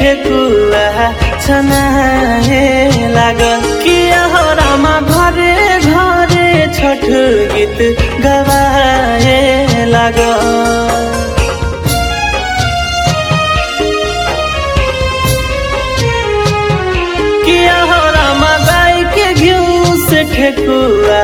ठेकुआ छनाए लागल किया हो रामा घरे घरे छठ गीत गवाए लागल किया हो रामा गाय के घिउ से ठेकुआ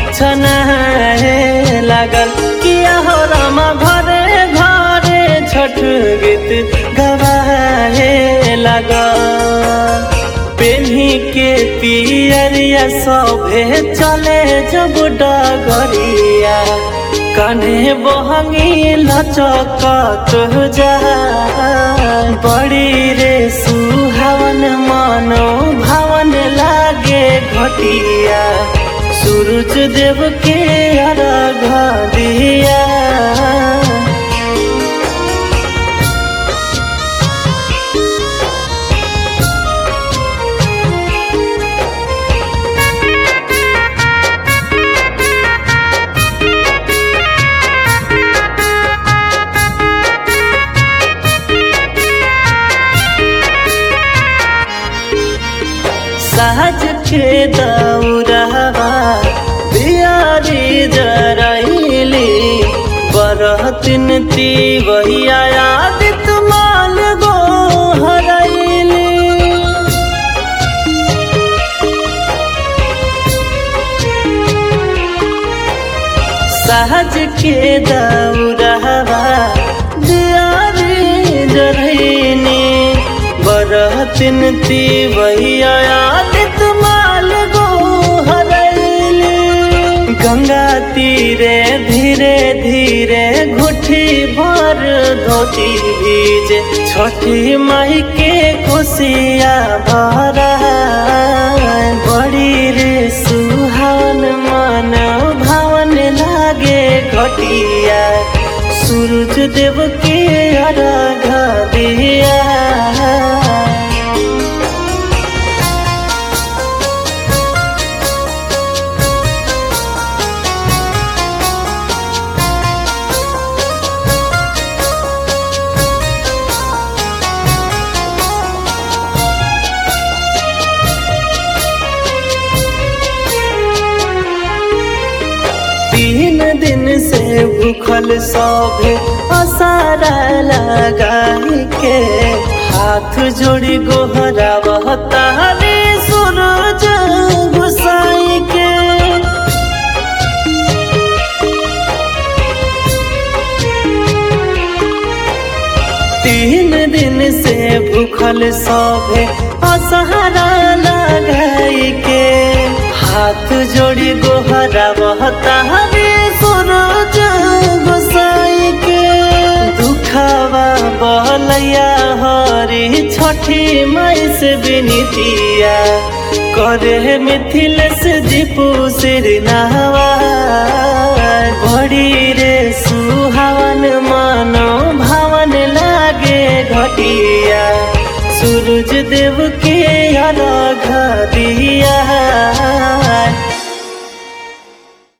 छनाए लागल किया हो रामा घरे घरे छठ गीत गवाए लागल पेन्ही के पियरिया सभे चले जब डगरिया कन्हे बहंगी लचकत जा बड़ी रे सुहावन मनो भावन लागे घटिया सूरज देव के अर्घ दिया सहज के दौरवा बियारी जरैली बरहतिन ती वहिया आदित माल गो हरैली सहज के दौरवा दियारी जरैनी बरहतिन ती वहिया आदित माल गो हरैली गंगा तीरे धीरे धीरे घुटी भर धोती भीजे छठी माई के खुशिया भरा बड़ी रे सुहावन मन भावन लागे घटिया सूरज देव के अर्घ दिया तीन दिन से भूखल सभे असारा लगाई के हाथ जोड़ी गोहरा बहता रे सूरज घुसाई के तीन दिन से भूखल सभे असहारा लगाई के हाथ जोड़ी गोहरा बहता रे सूरज गोसाई के दुखावा बहलैया हरी छठी माई से बिनतिया करे मिथिल से दीपू सिर नहवा बड़ी रे सुहावन मानो भावन लागे घटिया सूरज देव के अलग